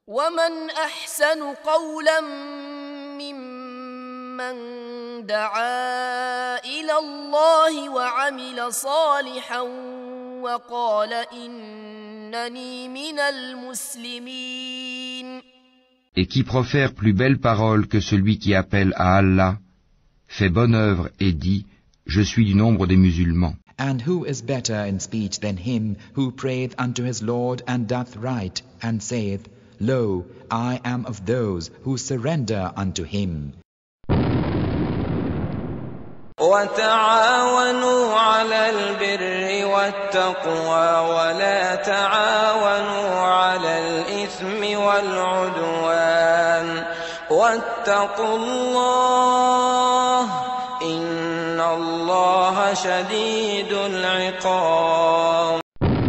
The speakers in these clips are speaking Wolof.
ومن احسن قولا ممن دعا الى الله وعمل صالحا وقال انني من المسلمين Et qui profère plus belle parole que celui qui appelle à Allah, fait bonne œuvre et dit, Je suis du nombre des musulmans. And who is better in speech than him who prayeth unto his Lord and doth right, and saith, Lo, I am of those who surrender unto him. وتعاونوا على البر والتقوى ولا تعاونوا على الإثم والعدوان واتقوا الله إن الله شديد العقاب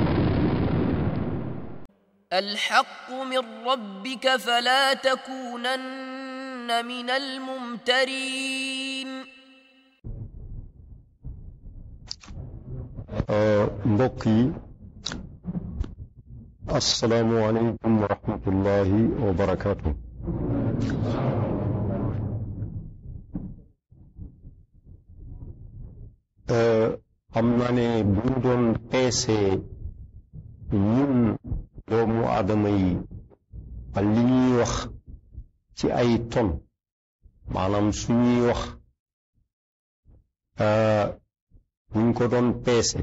الحق من ربك فلا تكونن من الممترين mbokk yi asalaamualeykum wa rahmatullahi wa barakaatu. xam naa ne bu ñu doon peese ñun doomu aadama yi ak li ñuy wax ci ay ton maanaam suñuy wax buñ ko doon peese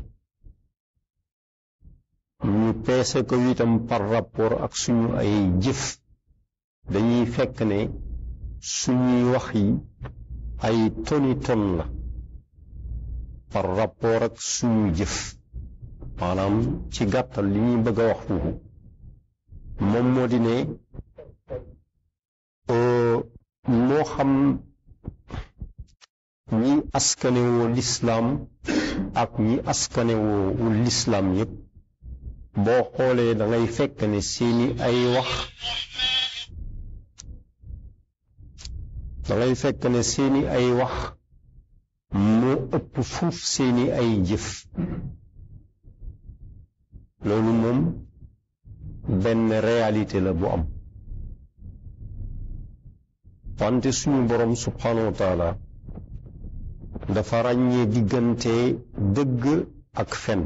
ñu peese ko itam par rapport ak suñu ay jëf dañuy fekk ne suñuy wax yi ay toni ton la par rapport ak suñu jëf maanaam ci gàttal li ñuy bëgg a wax foofu moom moo di ne moo xam ñi askanewoo lislaam ak ñi askanewoo lislaam yépp boo xoolee da ngay fekk ne seeni ay wax da ngay fekk ne seeni ay wax moo ëpp fuuf seeni ay jëf loolu moom benn réalité la bu am wante suñu boroom subhanahu wa taala dafa ràññee diggante dëgg ak fen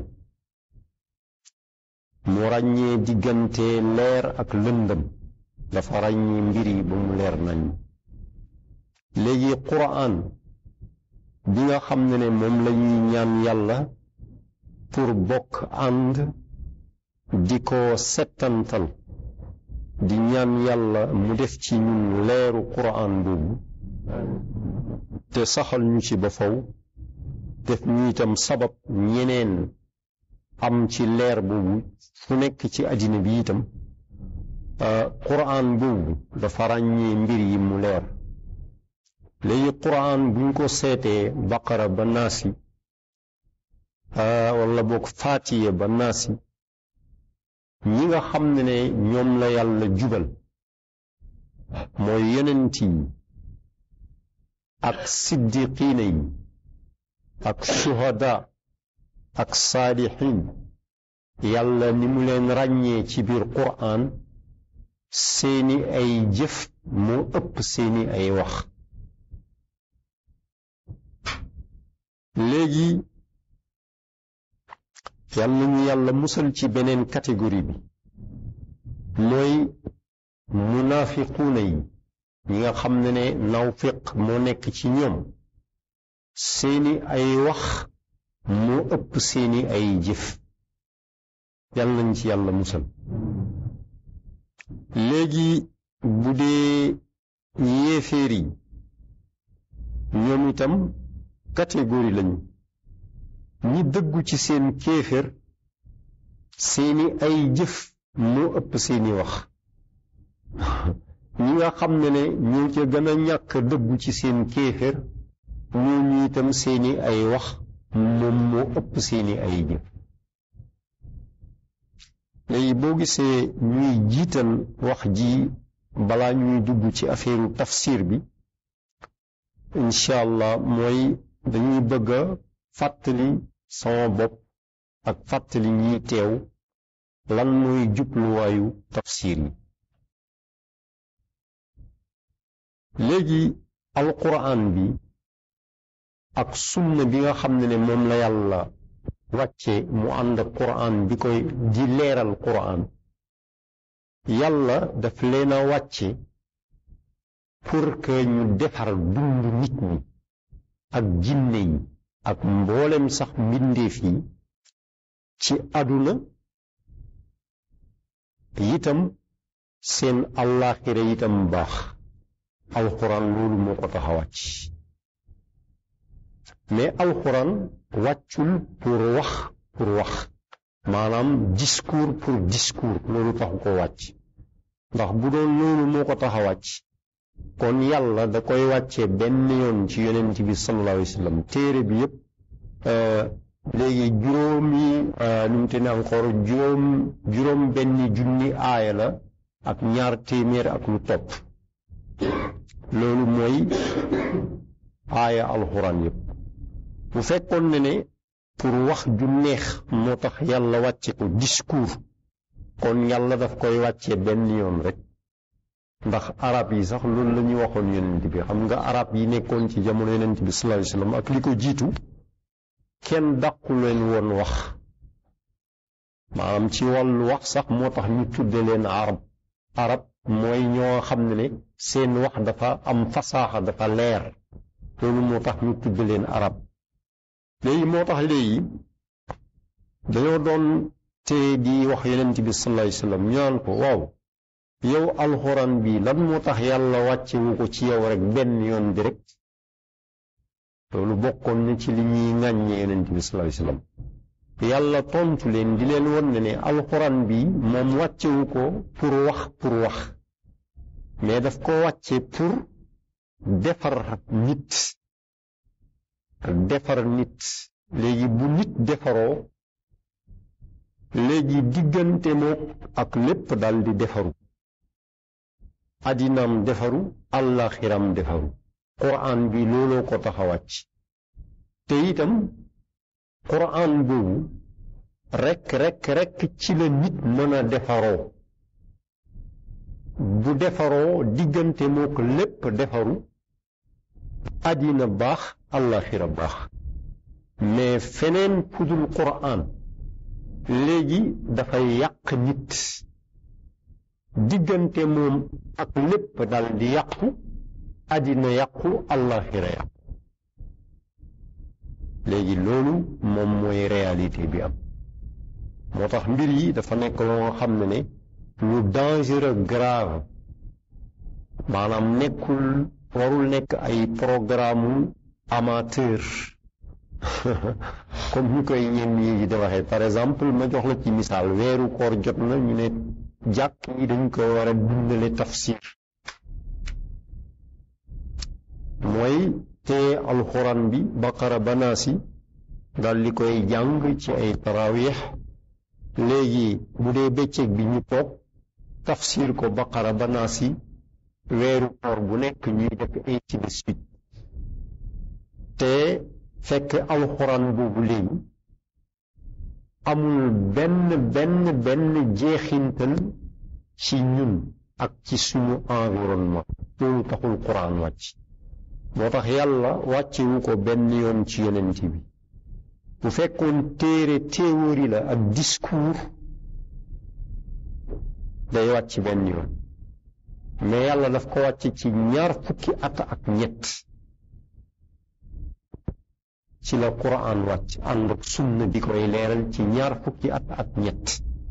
mu ràññee diggante leer ak lëndëm dafa ràññee mbir yi ba mu leer nañ léegi quraan bi nga xam ne ne moom lañuy ñaan yàlla pour bokk ànd di ko settantal di ñaan yàlla mu def ci ñun leeru quraan boobu te saxal ñu ci ba faw def ñu itam sabab ñeneen am ci leer boobu fu nekk ci àddina bi itam quraan boobu dafa ràññee mbir yi mu leer léegi quraan buñ ko seetee baqara ba naasi wala boog faatiye ba naasi ñi nga xam ne ne ñoom la yàlla jubal mooy yonent yi ak siddiqiina yi ak shuhada ak saalixiin yàlla ni mu leen ràññee ci biir quraan seeni ay jëf moo ëpp seeni ay wax léegi yàlla ñu yàlla musal ci beneen catégorie bi mooy munaafiquuna yi ñi nga xam ne ne nawfiq moo nekk ci ñoom seeni ay wax moo ëpp seeni ay jëf yàlla nañ ci yàlla musal léegi bu dee yéeféer yi ñoom itam catégorie lañu ñi dëggu ci seen kéefér seeni ay jëf moo ëpp seeni wax ñi nga xam ne ne ñoo ca gën a ñàkk dëggu ci seen kéefér ñooñu itam seeni ay wax moom moo ëpp seeni ay jëf léegi boo gisee ñuy jiital wax ji balaa ñuy dugg ci affaire tafsir bi incha allah mooy dañuy bëgg a fàttali sama bopp ak fàttali ñiy teew lan mooy jubluwaayu tafsir yi léegi alquran bi ak sunna bi nga xam ne ne moom la yàlla wàcce mu ànd ak quran bi koy di leeral quran yàlla daf leen a wàcce pour que ñu defar dund nit ñi ak jinne yi ak mboolem sax mbindeef yi ci àdduna itam seen àllaaxira itam baax alxuraan loolu moo ko tax a wàcc mais alxuraan wàccul pour wax pour wax maanaam discours pour discours loolu taxu ko wàcc ndax bu doon loolu moo ko tax a wàcc kon yàlla da koy wàccee benn yoon ci yonent bi sallallahu alayhi wa sallam téere bi yépp léegi juróomi nu mu te ne encore juróom juróom benn junni aaya la ak ñaar téeméer ak lu topp loolu mooy aaya alxuraan yépp bu fekkoon ne ne pour wax ju neex moo tax yàlla wàcce ko discours kon yàlla daf koy wàcce benn yoon rek ndax arab yi sax loolu la ñuy waxoon yonent bi xam nga arab yi nekkoon ci jamono yonent bi sallallahu alayhi wasallam ak li ko jiitu kenn dàqu leen woon wax maanaam ci wàllu wax sax moo tax ñu tudde leen arab arab mooy ñoo xam ne ne seen wax dafa am fasaaxa dafa leer loolu moo tax ñu tudde leen arab léegi moo tax léegi dañoo doon te di wax yonent bi sallallahu alayhi wasallam ñu naan ko waaw yow alxuraan bi lan moo tax yàlla wàccewu ko ci yow rek benn yoon direct loolu bokkoon na ci li ñuy ŋàññe yonent bi sallallahu alayhi wasallam yàlla tontu leen di leen won ne ne alxuraan bi moom wàccewu ko pour wax pour wax mais daf ko wàcce pour defar nit defar nit léegi bu nit defaroo léegi diggante mook ak lépp dal di defaru addinaam defaru àllaaxiram defaru quraan bi looloo ko tax a wàcc te itam quraan boobu rekk rekk rekk ci la nit mën a defaroo bu defaroo diggante mook lépp defaru addina baax àllaaxira baax mais feneen fudul quraan léegi dafay yàq nit diggante moom ak lépp dal di yàqu àddina yàqu àllaaxira yàqu léegi loolu moom mooy réalité bi am moo tax mbir yi dafa nekk loo nga xam ne ne lu dangereux grave maanaam nekkul warul nekk ay programme amateur comme ñu koy ñenn yi di waxee par exemple ma jox la ci misaal weeru koor jot na ñu ne jàkk yi dañ ko war a dundale tafsir mooy te alxuraan bi baqara banaasi dal di koy jàng ci ay tarawix léegi bu dee bëccëg bi ñu toog tafsir ko baqara banaasi weeru koor bu nekk ñuy def ainsi de suite te fekk alxuraan boobu léegi amul benn benn benn jeexintal ci ñun ak ci suñu environnement loolu taxul quraan wàcc moo tax yàlla wàccewu ko benn yoon ci yonent bi bu fekkoon téere théorie la ak discours day wàcc benn yoon mais yàlla daf ko wàcc ci ñaar fukki at ak ñett ci la quraan wàcc ànd ak sunna bi koy leeral ci ñaar fukki at ak ñett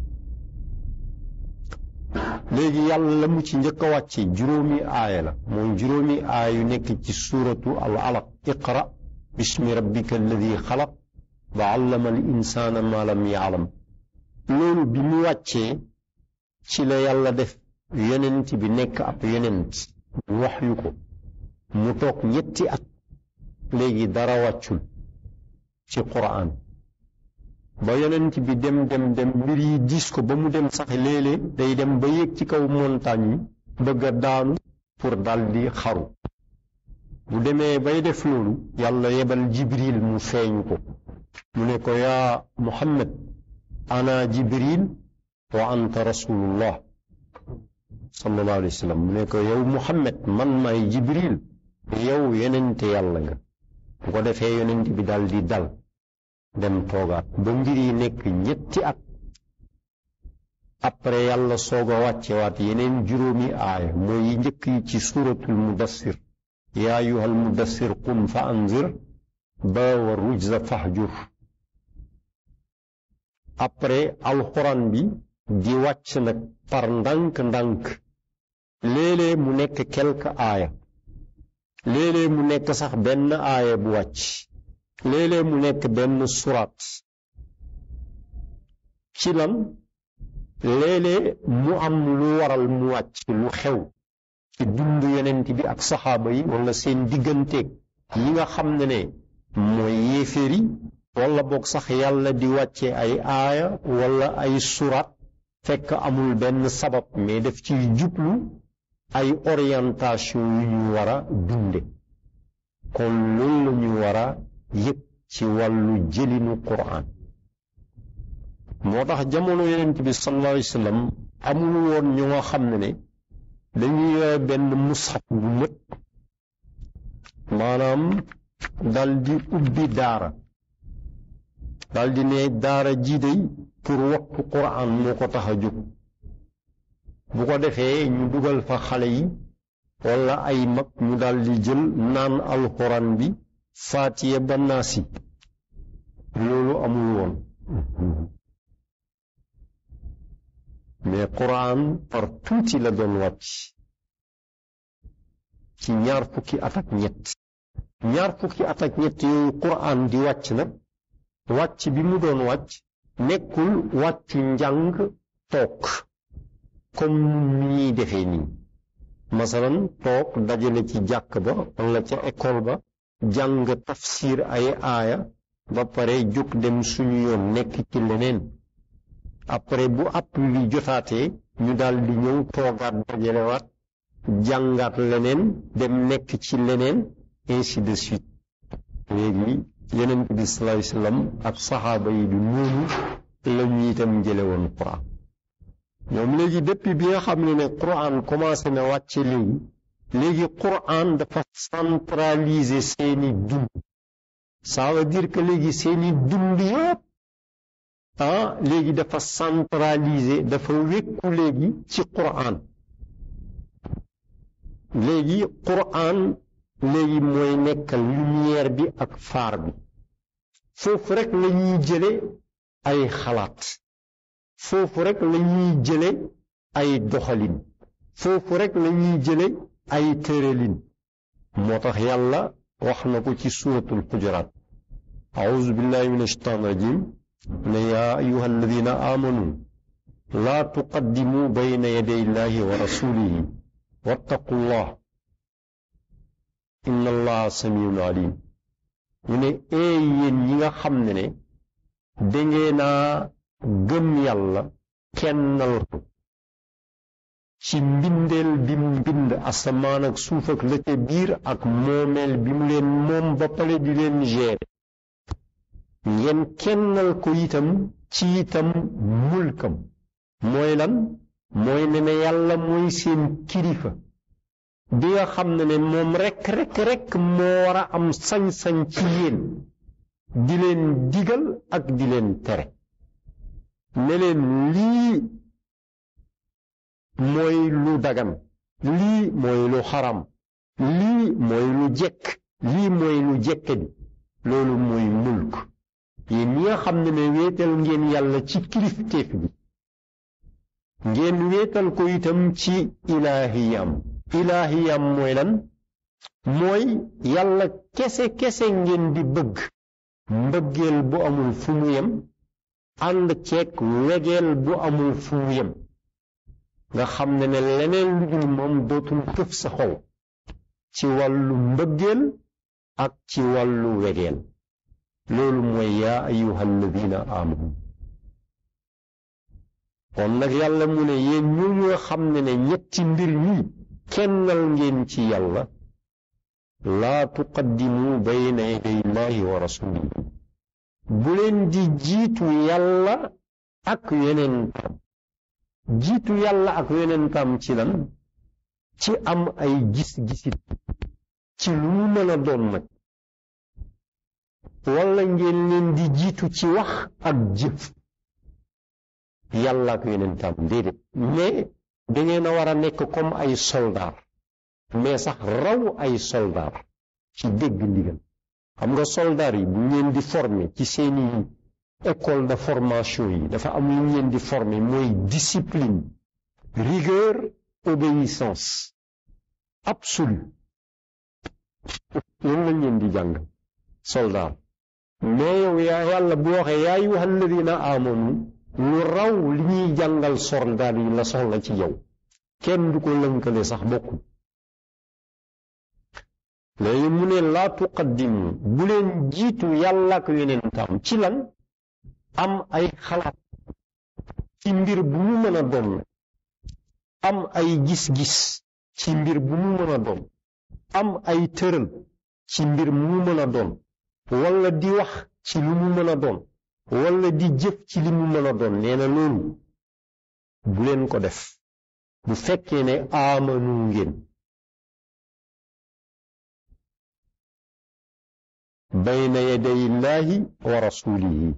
léegi yàlla la mu ci njëkk a wàcce juróomi aaya la mooy juróomi aaya yu nekk ci suuratu al alaq iqra bismi rabbika alladi xalaq wa allama al insaana ma lam yaalam loolu bi mu wàccee ci la yàlla def yonent bi nekk ab yonent ñu wax yu ko mu toog ñetti at léegi dara wàccul ci quraan ba yonent bi dem dem dem mbir yi diis ko ba mu dem sax léeg-léeg day dem ba yéeg ci kaw montagne yi bëgg a daanu pour daldi xaru bu demee bay def loolu yàlla yebal jibril mu feeñu ko mu ne ko yaa muhammad ana jibril wa anta rasulullah sallallahu alayhi wa sallam mu ne ko yow Muhammad man maay Jibril yow yonente yàlla nga bu ko defee yonent bi dal di dal dem toogaat ba mbir yi nekk ñetti at après yàlla soog a wàccewaat yeneen juróomi aaya mooy yi njëkk yi ci suuratul mudassir yaa ayyuhal mudassir qum fa anzir ba wa rujza fahjur après alxuraan bi di wàcc nag par ndànk-ndànk léeg-léeg mu nekk quelque aaya léeg-léeg mu nekk sax benn aaya bu wàcc léeg-léeg mu nekk benn suraat ci lan léeg-léeg mu am lu waral mu wàcc lu xew ci dund yonent bi ak saxaaba yi wala seen digganteeg yi nga xam ne ne mooy yéeféer yi wala boog sax yàlla di wàcce ay aaya wala ay suraat fekk amul benn sabab mais daf ci jublu ay orientation yu ñu war a dunde kon loolu la ñu war a yëg ci wàllu jëlinu Qur'an moo tax jamono yonent bi sallallahu alayhi wa sallam amul woon ñu nga xam ne ne dañuy yore benn mushaf bu mët maanaam dal di ubbi daara dal di ne daara jii day pour wattu Qur'an moo ko tax a jóg bu ko defee ñu dugal fa xale yi wala ay mag ñu dal di jël naan alxuraan bi faatiye ba naasi loolu amul woon mais Qur'an par tuuti la doon wàcc ci ñaar fukki at ak ñett ñaar fukki at ak ñett yooyu Qur'an di wàcc nag wàcc bi mu doon wàcc nekkul wàccu njàng toog comme ni ñuy defee nii masalan toog dajale ci jàkk ba wala ca école ba jàng tafsir ay aaya ba pare jóg dem suñu yoon nekk ci leneen après bu app bi jotaatee ñu daal di ñëw toogaat dajalewaat jàngaat leneen dem nekk ci leneen ainsi de suite léegi yeneen bi sallallahu alayhi wasallam ak saxaaba yi du noonu la ñu itam jële woon Qur'an ñoom léegi depuis bi nga xam ne ne Qur'an commencé na wàcce léegi léegi Qur'an dafa centraliser seeni dund ça veut dire que léegi seeni dund yëpp ah léegi dafa centraliser dafa wékku léegi ci Qur'an léegi Qur'an léegi mooy nekkal lumière bi ak faar bi foofu rek la ñuy jële ay xalaat foofu rek la ñuy jële ay doxalin foofu rek la ñuy jële ay tëralin moo tax yàlla wax na ko ci suuratul xujuraat auzu billahi min ashaitan rajim ne yaa ayuha alladina amanu laa tuqaddimu bayna yaday illahi wa rasulihi wattaqu llah inna allaha samiun alim ñu ne ee yéen ñi nga xam ne ne dangeenaa gëm yàlla kennal ko ci mbindeel bi mu mbind asamaan ak suuf ak la ca biir ak moomeel bi mu leen moom ba pare di leen gérer ngeen kennal ko itam ci itam mulkam mooy lan mooy ne ne yàlla mooy seen kilifa bi nga xam ne ne moom rekk rekk rekk moo war a am sañ-sañ ci yéen di leen digal ak di leen tere ne leen lii mooy lu dagan lii mooy lu xaram lii mooy lu jekk lii mooy lu jekkadi loolu mooy mulk yéen ñi nga xam ne ne wéetal ngeen yàlla ci kilifteef bi ngeen wéetal ko itam ci ilaahiyam ilaahiyam mooy lan mooy yàlla kese kese ngeen di bëgg mbëggeel bu amul fu mu yem ànd ceeg wegeel bu amul fu mu yem nga xam ne ne leneen lu dul moom dootul këf sa xol ci wàllu mbëggeel ak ci wàllu wegeel loolu mooy yaa ayuha alladina amanu kon nag yàlla mu ne yéen ñu nga xam ne ne ñetti mbir yi kennal ngeen ci yàlla laa tuqaddimu bayna yaday illahi wa rasulihi bu leen di jiitu yàlla ak yeneen tam jiitu yàlla ak yonentam ci lan ci am ay gis-gisit ci lu mu mën a doon nag walla ngeen leen di jiitu ci wax ak jëf yàlla ak yonentam déedéet mais dangeen a war a nekk comme ay soldaar mais sax raw ay soldaar ci dégg ndigal xam nga soldaar yi bu ngeen di former ci seeni école de formation yi dafa am lu ngeen di former mooy discipline rigueur obéissance absolue loolu lañ leen di jàng soldat mais yow yaa yàlla bu waxee yaa ayyuha alladina amanu lu raw li ñuy jàngal soldat yi la soxla ci yow kenn du ko lënkale sax bokkul léegi mu ne laa tuqaddimu bu leen jiitu yàlla ak yonentam ci lan am ay xalaat ci mbir bu mu mën a doon am ay gis-gis ci mbir bu mu mën a doon am ay tëral ci mbir mu mën a doon walla di wax ci lu mu mën a doon walla di jëf ci li mu mën a doon nee na loolu bu leen ko def bu fekkee ne aamanu ngeen bayna yaday illaahi wa rasulihi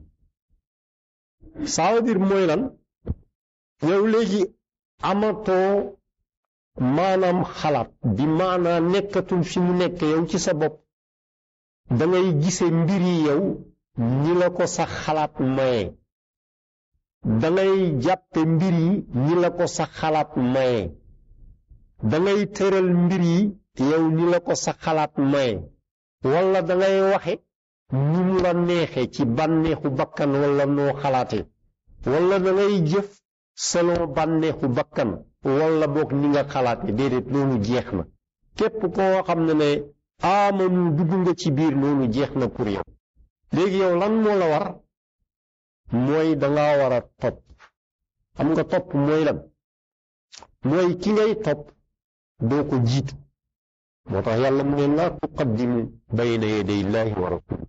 ça veut dire mooy lan yow léegi amatoo maanaam xalaat bi maanaa nekkatul fi mu nekk yow ci sa bopp dangay gise mbir yi yow ñi la ko sa xalaat maye dangay jàppe mbir yi ñi la ko sa xalaat maye dangay tëral mbir yi yow ñi la ko sa xalaat maye walla dangay waxe ni mu la neexe ci bànneexu bakkan walla noo xalaate walla dangay jëf selon bànneexu bakkan walla boog ni nga xalaate déedéet loolu jeex na képp koo xam ne ne aamanu dugg nga ci biir loolu jeex na pour yow léegi yow lan moo la war mooy danga war a topp xam nga topp mooy lan mooy ki ngay topp doo ko jiitu moo tax yàlla mu ne laa tuqaddimu bayna yaday llaahi wa rasuli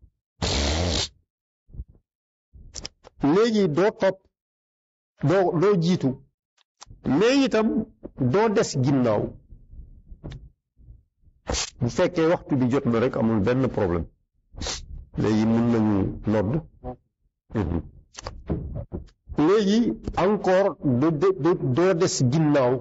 léegi doo topp doo doo jiitu léegi itam doo des ginnaaw bu fekkee waxtu bi jot na rek amul benn problème léegi mën nañu nodd léegi encore doo des ginnaaw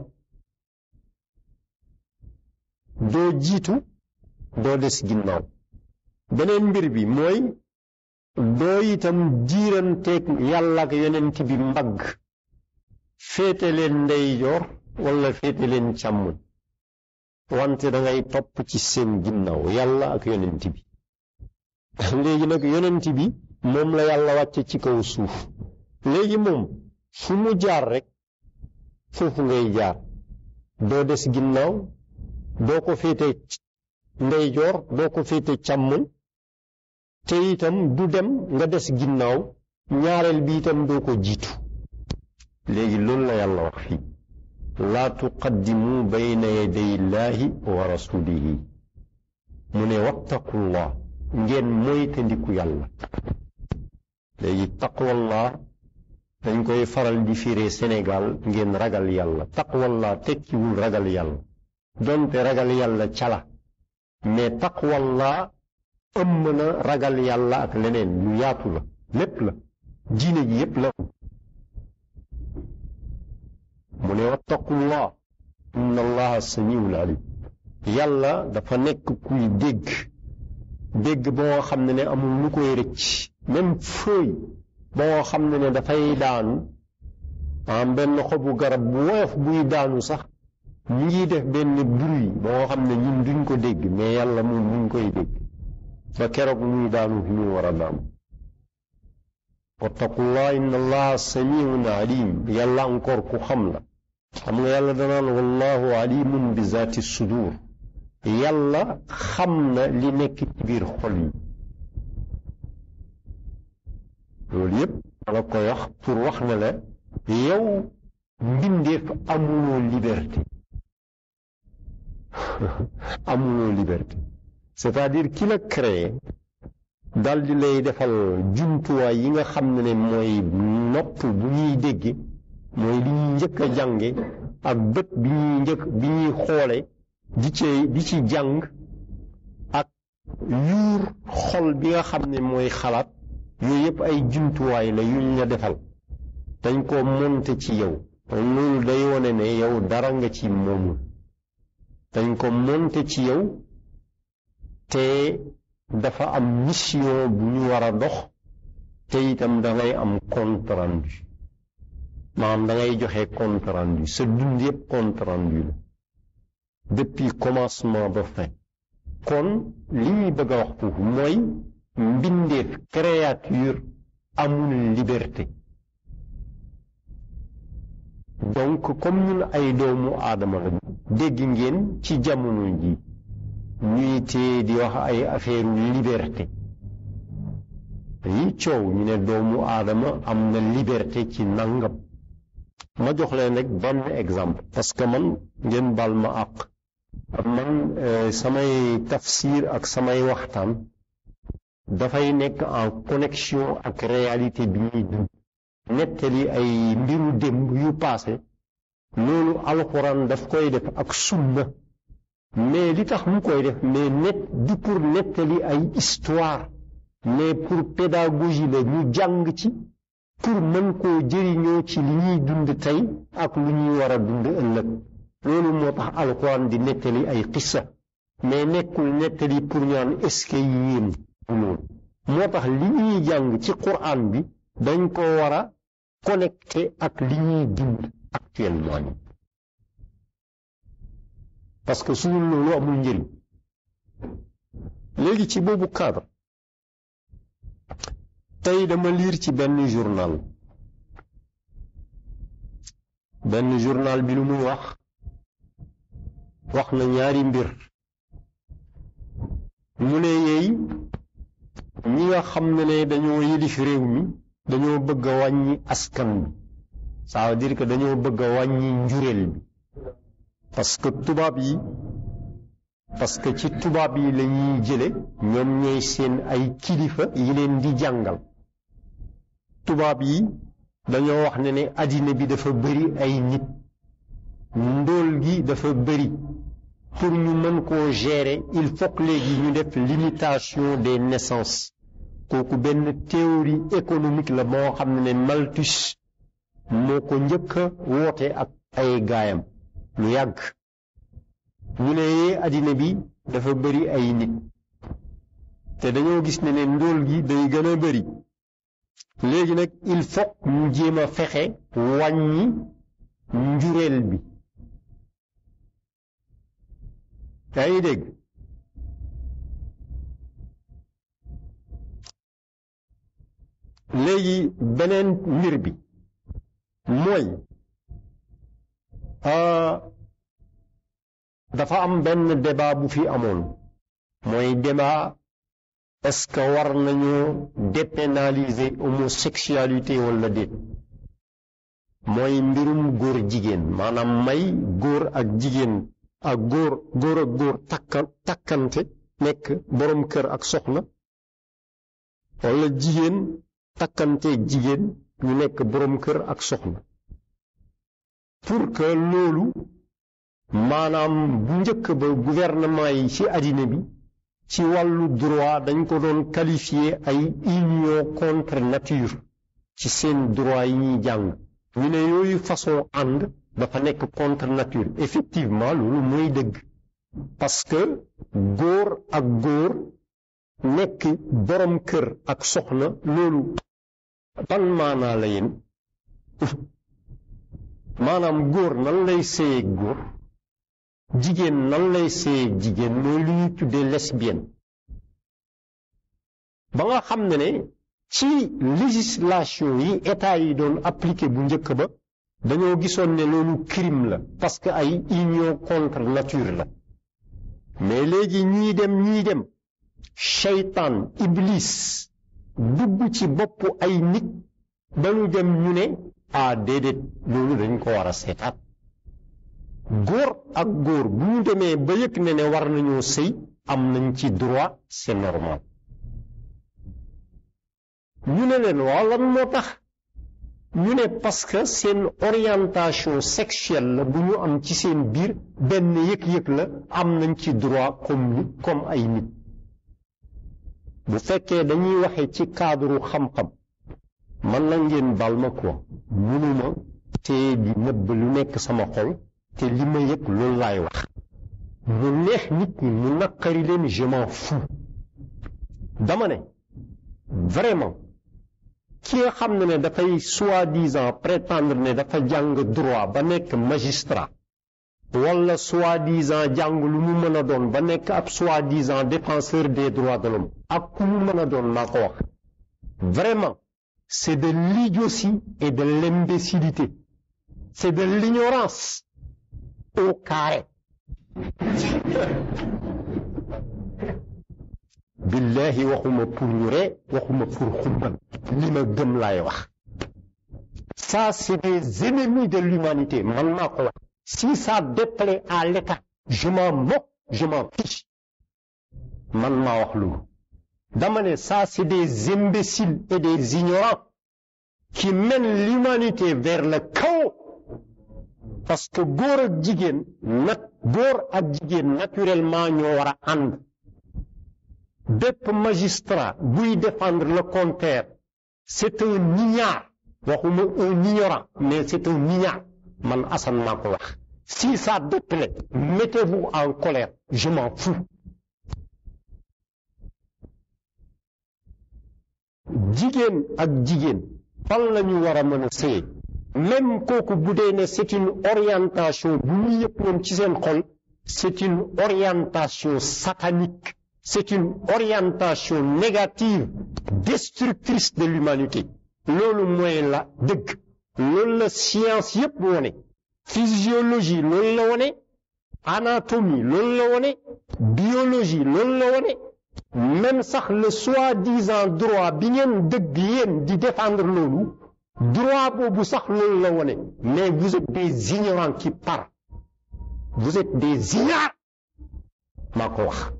doo jiitu doo des ginnaaw beneen mbir bi mooy doo itam diiranteeg yàlla ak yonent bi mbagg féete leen ndeyjoor walla féete leen càmmoñ wante dangay topp ci seen ginnaaw yàlla ak yonent bi léegi nag yonent bi moom la yàlla wàcce ci kaw suuf léegi moom fu mu jaar rekk foofu ngay jaar doo des ginnaaw doo ko féete ndeyjoor doo ko féete càmmoñ te itam du dem nga des ginnaaw ñaareel bi itam doo ko jiitu léegi loolu la yàlla wax fii laa tuqaddimu bayna yaday illaahi wa rasulihi mu ne wattaqullah ngeen moytandiku yàlla léegi taqwallah dañ koy faral di firee Sénégal ngeen ragal yàlla taqwallah tekkiwul ragal yàlla donte ragal yàlla cala mais taqwallah ëmm na ragal yàlla ak leneen lu yaatu la lépp la diine ji yépp la mu ne wattaqullah inna allaha samiul alim yàlla dafa nekk kuy dégg dégg boo xam ne ne amul lu koy rëcc même fëy boo xam ne ne dafay daanu am benn xobu garab bu woyof buy daanu sax mu ngi def benn bruit boo xam ne ñun duñ ko dégg mais yàlla moom mu ngi koy dégg ba keroog muy daanu fi muy war a daanu wattaqullah inna allaha samiun alim yàlla encore ku xam la xam nga yàlla danaan wallahu alimun bi zaati sudur yàlla xam na li nekk ci biir xol yi loolu yépp la koy wax pour wax ne la yow mbindeef amuloo liberté amuloo liberté c'est-à-dire ki la créé dal di lay defal jumtuwaay yi nga xam ne ne mooy nopp bu ñuy dégg mooy li ñuy njëkk a jànge ak bët bi ñuy njëkk bi ñuy xoole di ci di ci jàng ak yuur xol bi nga xam ne mooy xalaat yooyu yëpp ay jumtuwaay la yuñ la defal dañ ko monte ci yow loolu day wone ne yow dara nga ci moomul dañ ko monte ci yow te dafa am mission bu ñu war a dox te itam dangay am compte rendu maanaam dangay joxe compte rendu sa dund yëpp compte rendu la depuis commencement ba fin kon li ñuy bëgg a wax foofu mooy mbindeef créature amul liberté donc comme ñun ay doomu aadama la dégg ngeen ci jamono ji ñuy tee di wax ay affaire liberté yi coow ñu ne doomu aadama am na liberté ci nangam ma jox leen rek benn exemple parce que man ngeen bal ma àq man samay tafsir ak samay waxtaan dafay nekk en connexion ak réalité bi ñuy dund nettali ay mbiru démb yu paase loolu alxuraan daf koy def ak sunna mais li tax mu koy def mais net du pour nettali ay histoire mais pour pédagogie la ñu jàng ci pour mën koo jëriñoo ci li ñuy dund tey ak lu ñuy war a dund ëllëg loolu moo tax alxuraan di nettali ay xissa mais nekkul nettali pour ñaan est-ce que yéen loolu moo tax li ñuy jàng ci quran bi dañ ko war a connecté ak li ñuy dund actuellement ni parce que suñu loolu amul njëriñ léegi ci boobu cadre tey dama liir ci benn journal benn journal bi lu muy wax wax na ñaari mbir mu ne yeey ñi nga xam ne ne dañoo yilif réew mi dañoo bëgg a wàññi askan bi ça veut dire que dañoo bëgg a wàññi njureel bi parce que tubaab yi parce que ci tubaab yi la ñuy jële ñoom ñooy seen ay kilifa yi leen di jàngal tubaab yi dañoo wax ne ne àddina bi dafa bëri ay nit ndóol gi dafa bëri pour ñu mën koo gérer il faut que léegi ñu def limitation des naissances kooku benn théorie économique la moo xam ne Malthus moo ko njëkk a woote ak ay gaayam lu yàgg ñu ne yee àddina bi dafa bëri ay nit te dañoo gis ne ne ndóol gi day gën a bëri léegi nag il faut ñu jéem a fexe wàññi njureel bi yaa ngi dégg léegi beneen mbir bi mooy dafa am benn débat bu fi amoon mooy débat est-ce que war nañu dépénaliser homosexualité wala déet mooy mbirum góor jigéen maanaam may góor ak jigéen ak góor góor ak góor takka takkante nekk boroom kër ak soxna wala jigéen takkante jigéen ñu nekk boroom kër ak soxna pour que loolu maanaam bu njëkk ba gouvernement yi ci àddina bi ci wàllu droit dañ ko doon qualifier ay union contre nature ci seen droit yi ñuy jàng ñu ne yooyu façon ànd dafa nekk contre nature effectivement loolu mooy dëgg parce que góor ak góor nekk borom kër ak soxna loolu ban maanaa la yéen maanaam góor nan lay séyeeg góor jigéen nan lay séyeeg jigéen mooy lu ñuy tuddee lesbienne ba nga xam ne ne ci législation yi état yi doon appliqué bu njëkk ba dañoo gisoon ne loolu crime la parce que ay union contre nature la mais léegi ñii dem ñii dem seytaan iblis dugg ci bopp ay nit ba ñu dem ñu ne ah déedéet loolu dañ ko war a seetaat góor ak góor bu ñu demee ba yëg ne ne war nañoo sëy am nañ ci droit c'est normal ñu ne leen waaw lan moo tax ñu ne parce que seen orientation sexuelle la bu ñu am ci seen biir benn yëg-yëg la am nañ ci droit comme nit comme ay nit bu fekkee dañuy waxe ci cadre xam-xam man la ngeen bal ma quoi mënuma te di nëbb lu nekk sama xol te li ma yëg loolu laay wax mu neex nit ñi mu naqari leen je m'en fous dama ne vraiment ki nga xam ne ne dafay soi-disant prétendre ne dafa jàng droit ba nekk magistrat wala soi-disant jàng lu mu mën a doon ba nekk ab soi-disant défenseur des droits de l'homme ak ku mu mën a doon maa ko wax vraiment c'est de l'idiotie et de l'imbécilité c'est de l'ignorance au carré billahi waxuma pour ñu ree waxuma pour xumbal li ma gëm laay wax ça c'est des ennemis de l'humanité man maa ko wax si ça déplaît à l'État je m'en moque je m'en fiche man maa wax loolu dama ne ça c'est des imbéciles et des ignorants qui mènent l'humanité vers le chaos parce que góor ak jigéen nat góor ak jigéen naturellement ñoo war a ànd bépp magistrat buy défendre le contraire c'est un ignare waxuma un ignorant mais c'est un ignare man Assane maa ko wax si ça déplaît mettez-vous en colère je m'en fous jigéen ak jigéen fan la ñu war a mën a sëye même kooku bu dee ne c'est une orientation bu ñu yëpp ñoom ci seen xol c'est une orientation satanique c'est une orientation négative destructrice de l'humanité loolu mooy la dëgg loolu la science yépp wone physiologie loolu la wone anatomie loolu la wone biologie loolu la wone même sax le soi-disant droit bi ngeen dëgg yéen di défendre loolu droit boobu sax loolu la wone mais vous êtes des ignorants qui parlent vous êtes des ignares maa ko wax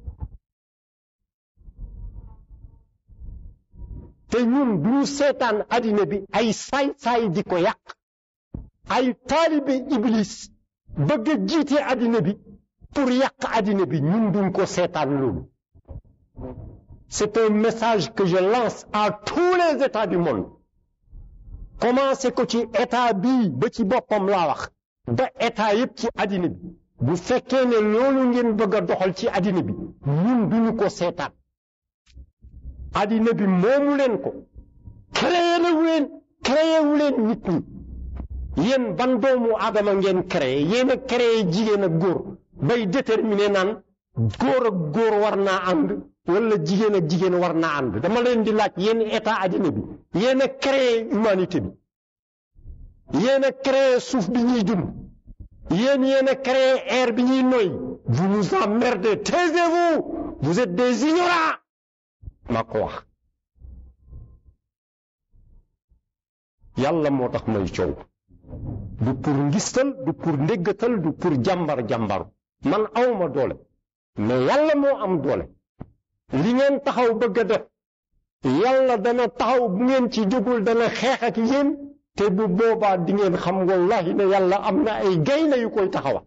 te ñun du ñu seetaan addina bi ay saay-saay di ko yàq ay taalibe iblis bëgg a jiite addina bi pour yàq addina bi ñun duñ ko seetaan loolu c'est un message que je lance à tous les états du monde commencé ko ci état bii ba ci boppam laa wax ba état yépp ci addina bi bu fekkee ne loolu ngeen bëgg a doxal ci addina bi ñun duñu ko seetaan addina bi moomu leen ko créé wu leen créé wu leen nit ñi yéen ban doomu aadama ngeen créé yéen a créé jigéen ak góor bay déterminer naan góor ak góor war naa ànd wala jigéen ak jigéen war naa ànd dama leen di laaj yéen état addina bi yéen a créé humanité bi yéen a créé suuf bi ñuy dund yéen yéen a créé air bi ñuy noy vous nous emmerdez taisez-vous vous êtes des ignorants maa ko wax yàlla moo tax may coow du pour ngistal du pour ndéggatal du pour jàmbar jàmbaru man awma doole mais yàlla moo am doole li ngeen taxaw bëgg a def yàlla dana taxaw bu ngeen ci jógul dana xeex ak yéen te bu boobaa di ngeen xam wallahi ne yàlla am na ay gaynde yu koy taxawa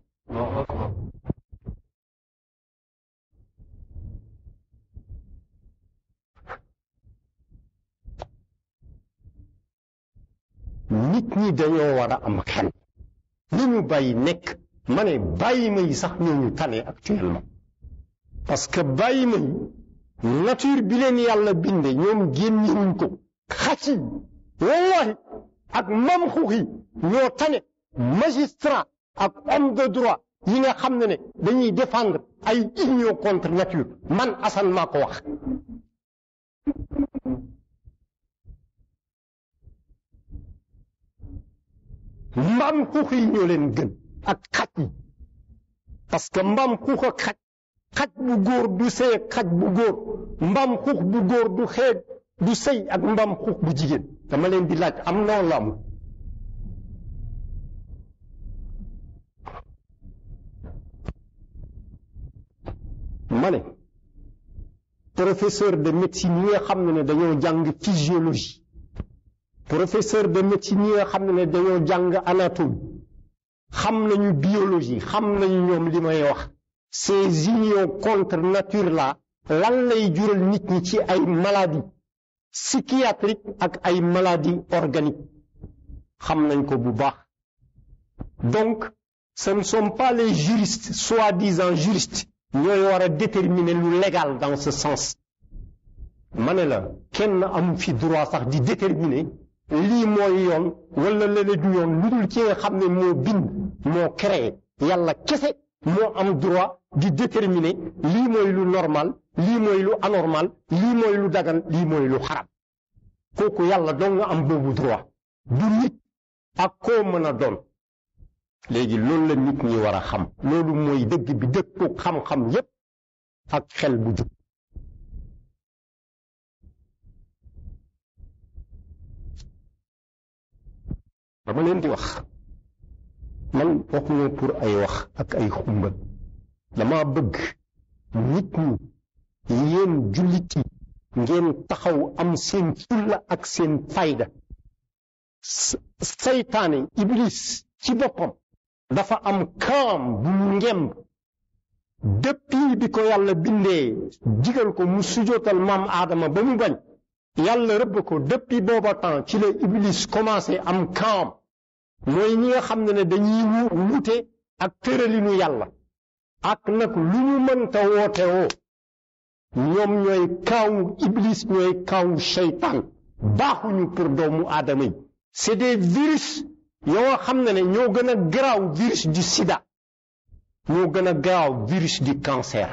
nit ñi dañoo war a am xel li ñu bàyyi nekk ma ne bàyyi ma yi sax ñoo ñu tane actuellement parce que bàyyi ma yi nature bi leen yàlla binde ñoom génnewuñ ko xac yi wallahi ak mam xux yi ñoo tane magistrat ak homme de droit yi nga xam ne ne dañuy défendre ay union contre nature man Assane maa ko wax mbaam xuux yi ñoo leen gën ak xaj yi parce que mbaam xuux ak xaj xaj bu góor du sëy ak xaj bu góor mbaam xuux bu góor du xeeg du sëy ak mbaam xuux bu jigéen dama leen di laaj am noonu la amul ma ne professeur de médecine yi nga xam ne ne dañoo jàng physiologie professeur de médecine yi nga xam ne dañoo jàng anatomie xam nañu biologie xam nañu ñoom li may wax ces unions contre nature là lan lay jural nit ñi ci ay maladies psychiatriques ak ay maladies organiques xam nañ ko bu baax donc ce ne sont pas les juristes soi-disant juristes ñooy war a déterminer lu légal dans ce sens ma ne la kenn amu fi droit sax di déterminer lii mooy yoon wala lële du yoon lu dul ci nga xam ne moo bind moo créé yàlla kese moo am droit di déterminer lii mooy lu normal lii mooy lu anormal lii mooy lu dagan lii mooy lu xaram kooku yàlla doo nga am boobu droit du nit ak koo mën a doon léegi loolu la nit ñi war a xam loolu mooy dëgg bi dëppoo xam-xam yépp ak xel bu jub dama leen di wax man waxuma pour ay wax ak ay xumbal dama bëgg nit ñi yéen jullit yi ngeen taxaw am seen fulla ak seen fayda saytaane iblis ci boppam dafa am kaam bu mu ngemb depuis bi ko yàlla bindee digal ko mu sujootal maam aadama ba mu bañ yàlla rëbb ko depuis booba temps ci la iblis commencé am kaam mooy ñi nga xam ne ne dañuy wute ak tëralinu yàlla ak nag lu ñu mënta woote woo ñoom ñooy kaawu iblis ñooy kaawu seytaan baaxuñu pour doomu aadama yi c'est des virus yoo xam ne ne ñoo gën a garaaw virus du sida ñoo gën a garaaw virus du cancer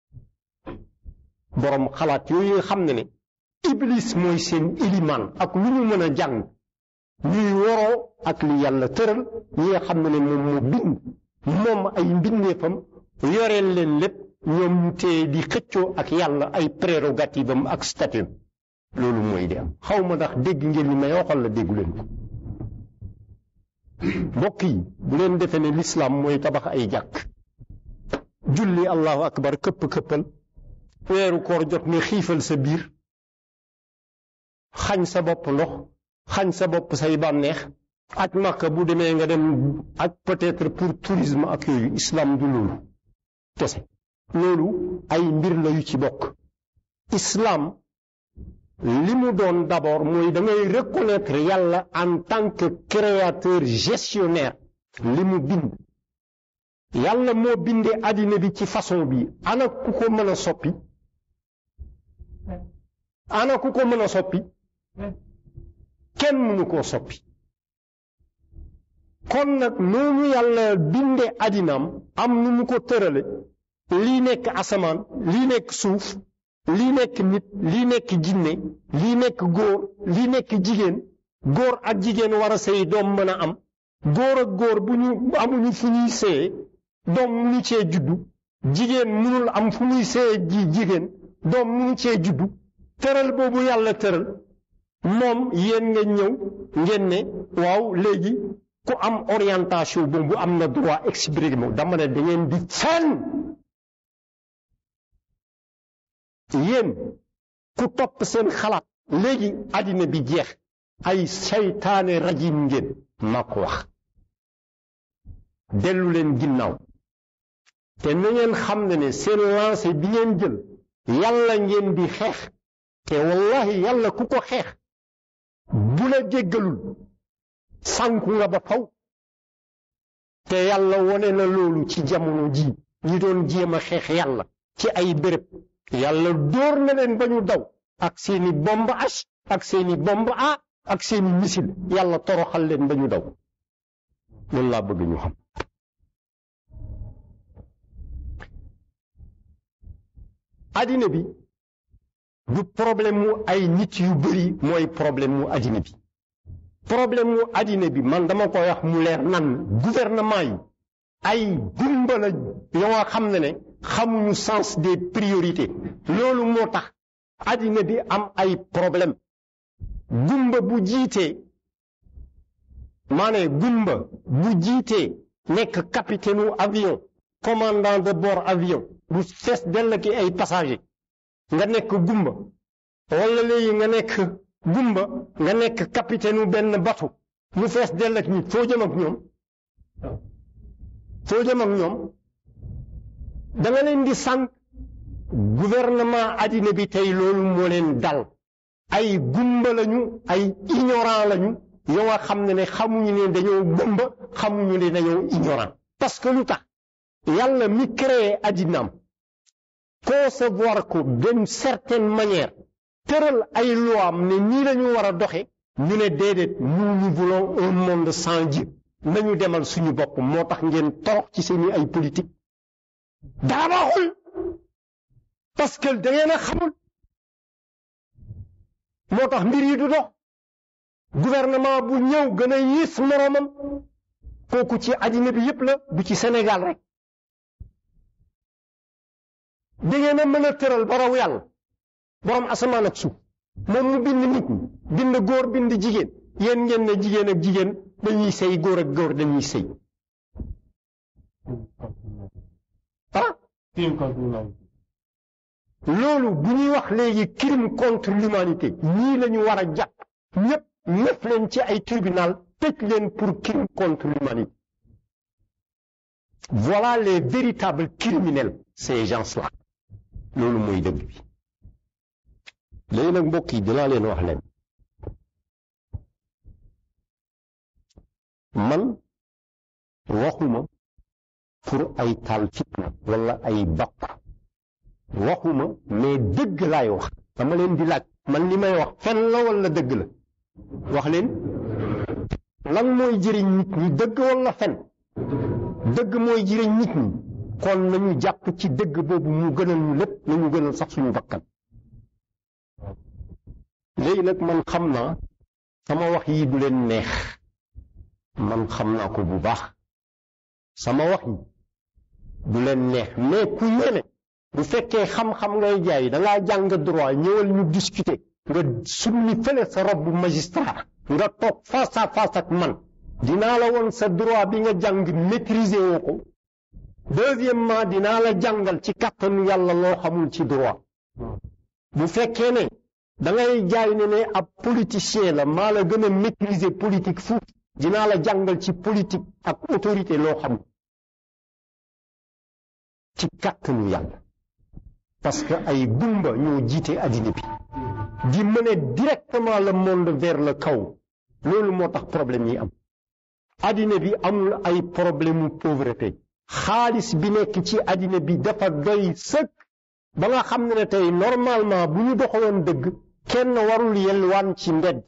boroom xalaat yooyu nga xam ne ne iblis mooy seen ilimaan ak lu ñu mën a jàng ñuy woroo ak li yàlla tëral ñi nga xam ne ne moom moo bind moom ay mbindeefam yoreel leen lépp ñoom ñu téye di xëccoo ak yàlla ay prérogative am ak statut loolu mooy di am xaw ma ndax dégg ngeen li may waxal la déggu leen ko mbokk yi bu leen defee ne lislaam mooy tabax ay jàkk julli allahu akbar këpp këppal weeru koor jot ne xiifal sa biir xañ sa bopp ndox xañ sa bopp say bànneex aj màkka bu demee nga dem aj peut-être pour tourisme ak yooyu islam du loolu kese loolu ay mbir la yu ci bokk islam li mu doon d'abord mooy da ngay reconnaître yàlla en tant que créateur gestionnaire li mu bind yàlla moo bindee àddina bi ci façon bi ana ku ko mën a soppi ana ku ko mën a soppi kenn mënu koo soppi kon nag noonu yàlla bindee àddinaam am nu mu ko tërale lii nekk asamaan lii nekk suuf lii nekk nit lii nekk jinne lii nekk góor lii nekk jigéen góor ak jigéen war a sëy doom mën a am góor ak góor bu ñu amuñu fu ñuy sëye doom munu cee juddu jigéen munul am fu muy sëye ji jigéen doom munu cee juddu tëral boobu yàlla tëral moom yéen nga ñëw ngeen ne waaw léegi ku am orientation boobu am na droit exprimer dama ne da ngeen di fenn yéen ku topp seen xalaat léegi àddina bi jeex ay saytaane rajim ngeen maa ko wax dellu leen ginnaaw te na ngeen xam ne ne seen lancé bi ngeen jël yàlla ngeen di xeex te wallahi yàlla ku ko xeex bu la jéggalul sànku nga ba faw te yàlla wone na loolu ci jamono ji ñi doon jéem a xeex yàlla ci ay béréb yàlla dóor na leen ba ñu daw ak seeni bombe H ak seeni bombe A ak seeni missile yàlla toroxal leen ba ñu daw loolu laa bëgg ñu xam addina bi du problème mu ay nit yu bari mooy problème mu addina bi problème mu addina bi man dama koy wax mu leer nan gouvernement yi ay gumba la yoo xam ne ne xamuñu sens des priorités loolu moo tax addina bi am ay problème gumba bu jiitee maane gumba bu jiitee nekk capitaine u avion commandant de bord avion bu fees dell ki ay passager nga nekk gumba wala léegi nga nekk gumba nga nekk capitaine benn bateau mu fees dell ak nit foo jëm ak ñoom foo jëm ak ñoom da nga leen di sànq gouvernement addina bi tey loolu moo leen dal ay gumba lañu ay ignorant lañu yoo nga xam ne ne xamuñu ne dañoo gumba xamuñu ne dañoo ignorant parce que lu tax yàlla mi créé addinaam concevoir ko d'une certaine manière tëral ay loi am ne nii la ñu war a doxe ñu ne déedéet nous nous voulons un monde sans Dieu nañu demal suñu bopp moo tax ngeen torox ci seeni ay politique dara baaxul parce que da ngeen a xamul moo tax mbir yi du dox gouvernement bu ñëw gën a yées moroomam kooku ci àddina bi yépp la du ci Sénégal rek da ngeen a mën a tëral ba raw yàlla borom asamaan ak suuf moom mu bind nit ñi bind góor bind jigéen yéen ngeen ne jigéen ak jigéen dañuy sëy góor ak góor dañuy sëy ah loolu bu ñuy wax léegi crime contre l'humanité ñii la ñu war a jàpp ñëpp ñëpp leen ci ay tribunal tëj leen pour crime contre l'humanité voilà les véritables criminels ces gens-là loolu mooy dëgg bi léegi nag mbokk yi dinaa leen wax leen man waxuma pour ay taal fitna wala ay bàpp waxuma mais dëgg laay wax dama leen di laaj man li may wax fen la wala dëgg la wax leen lan mooy jëriñ nit ñi dëgg wala fen dëgg mooy jëriñ nit ñi kon nañu jàpp ci dëgg boobu mu gënal ñu lépp nañu gënal sax suñu bakkan léegi nag man xam naa sama wax yi du leen neex man xam naa ko bu baax sama wax yi du leen neex mais ku yéene bu fekkee xam-xam ngay jaay da ngaa jàng droit ñëwal ñu discuter nga summi fële sa robe magistrat nga toog face à face ak man dinaa la woon sa droit bi nga jàng maîtriser woo ko deuxièmement dinaa la jàngal ci kàttanu yàlla loo xamul ci droit bu fekkee ne da ngay jaay ne ne ab politicien la maa la gën a maîtriser politique fuuf dinaa la jàngal ci politique ak autorité loo xamul ci kàttanu yàlla parce que ay gumba ñoo jiite addina bi di mener directement le monde vers le kaw loolu moo tax problème yi am addina bi amul ay problème mu pauvreté xaalis bi nekk ci addina bi dafa doy sëkk ba nga xam ne ne tey normalement bu ñu doxaloon dëgg kenn warul yelwaan ci mbedd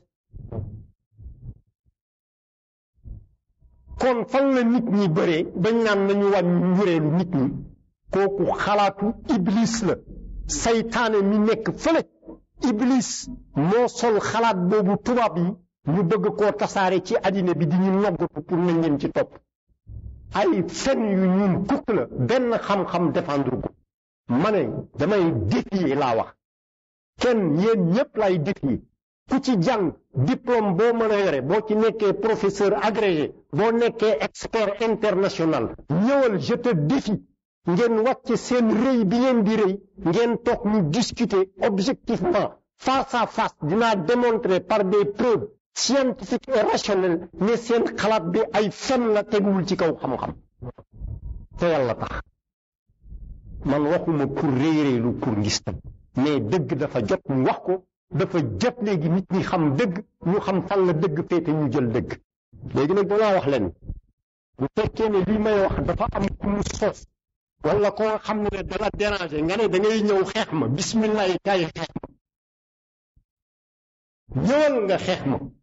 kon fan la nit ñi bëree bañ naan nañu wàññi njureelu nit ñi kooku xalaatu iblis la saytaane mi nekk fële iblis moo sol xalaat boobu tubaab yi ñu bëgg koo tasaare ci àddina bi di ñu noggatu pour nañ leen ci topp ay fen yu ñuul kukk la benn xam-xam défendre ko ma ne damay défier laa wax kenn yéen ñépp lay défier ku ci jàng diplôme boo mën a yore boo ci nekkee professeur agrégé boo nekkee expert international ñëwal je te défie ngeen wàcc seen rëy bi ngeen di rëy ngeen toog ñu discuter objectivement face à face dinaa démontrer par des preuves scientifiques et rationnelles ne seen xalaat bi ay fen la teguwul ci kaw xam-xam te yàlla tax man waxuma pour rëy rëylu pour ngistam mais dëgg dafa jot ñu wax ko dafa jot léegi nit ñi xam dëgg ñu xam fan la dëgg féete ñu jël dëgg léegi nag danaa wax leen bu fekkee ne lii may wax dafa am ku mu sos wala ko nga xam ne ne dala déranger nga ne da ngay ñëw xeex ma bismillah yi kaay xeex ma ñëwal nga xeex ma